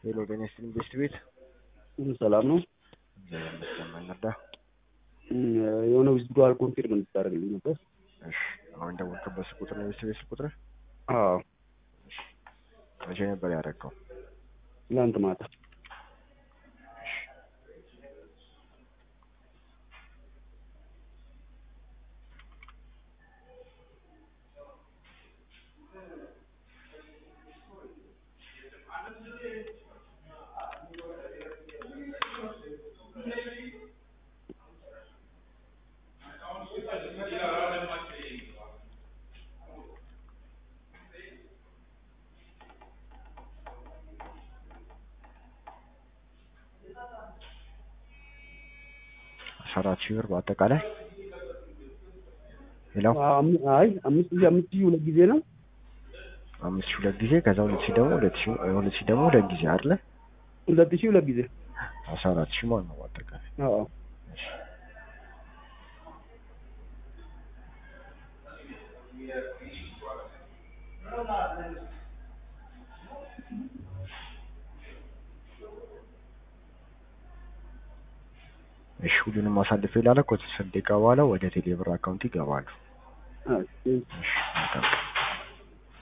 ሄሎ ጤና ይስጥልኝ ቤስት ቤት ሰላም ነው። እግዚአብሔር ይመስገን እንርዳ። የሆነ ዊዝድሮዋል ኮንፊርም እንድታደርግልኝ ነበር። እሺ አሁን ደወልክበት ቁጥር ነው የቤስት ቤት ቁጥር አዎ መቼ ነበር ያደረገው? ትላንት ማታ አስራ አራት ሺህ ብር በአጠቃላይ ሌላው አም- አይ አምስት ሺህ አምስት ሺህ ሁለት ጊዜ ነው። አምስት ሺህ ሁለት ጊዜ ከዛ ሁለት ሺህ ደግሞ ሁለት ሺህ ሁለት ሺህ ደግሞ ሁለት ጊዜ አይደለ? ሁለት ሺህ ሁለት ጊዜ አስራ አራት ሺህ ማለት ነው በአጠቃላይ አዎ እሺ ሁሉንም አሳልፌ ላለ ከተወሰነ ደቂቃ በኋላ ወደ ቴሌብር አካውንት ይገባሉ። እሺ። እሺ መልካም ቀን።